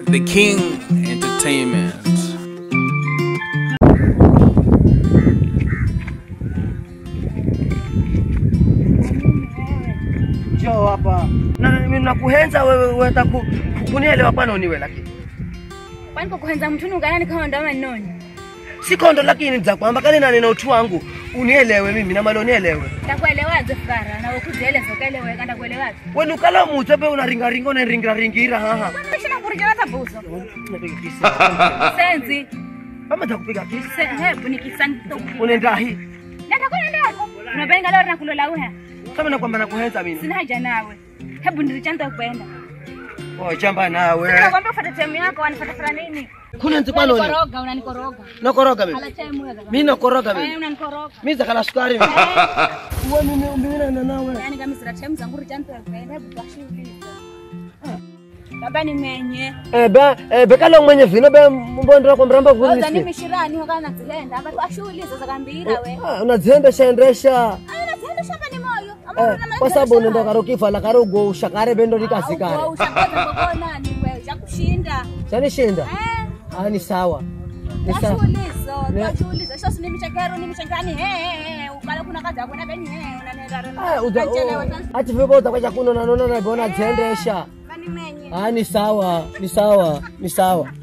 The King Entertainment. Njoo hapa. Na mimi nakuhenza wewe wewe ku, kunielewa pana uniwe lakini. kwani kukuhenza mtuni ukanani kama ndo manoni Sikondo lakini za kwamba kale na neno utu wangu unielewe mimi na malo unielewe. ndakuelewaze fara na ukuzieleza ukaeleweka ndakuelewaze Wewe ukala mutse pe unaringa ringa na ringa ringira haha. shina kurijana tabuzo Napiga kisa. senzi Kama takupiga kisa. Se- hebu nikisanto Unaenda hii. natakwenda ndako unapenga leo nakulola uha Kama nakwamba nakuhenza mimi. sina haja nawe hebu ndirichanta kwenda Oh chamba nawe. nakwambia ufuate temu yako wanifuata fara nini Kuna nzipano ni. unanikoroga unanikoroga Nakoroga mimi. ala temu ya Mimi nakoroga Eh, mimi. unanikoroga Mimi zakala sukari mimi. Wewe mimi mimi na nawe. yani kama sira temu zangu richanta kwenda hebu kashuhuliza baba ni menye Eh be eh bekalo mwenye vino be mbondera kwa mramba Oza kulisi. nimi shirani wakana zilenda abantu ashuhuliza zakambira we Ah, unadziendesha endesha Aina zihenda shamba ni moyo eh, kwa sababu unaenda karo kifa karo go ushakare bendo likazikare ushakozakokonani we chakushinda chanishinda Eh, ah, ni sawa ni sawa twashuhulizo Ne- twashuhuliza shosi nimichekero nimichekani ukala kuna kazi akona beni Ah, uza- oh, ati vipo utakwacha kuno nanona nabona dziendesha bani menye ah, ni sawa ni sawa ni sawa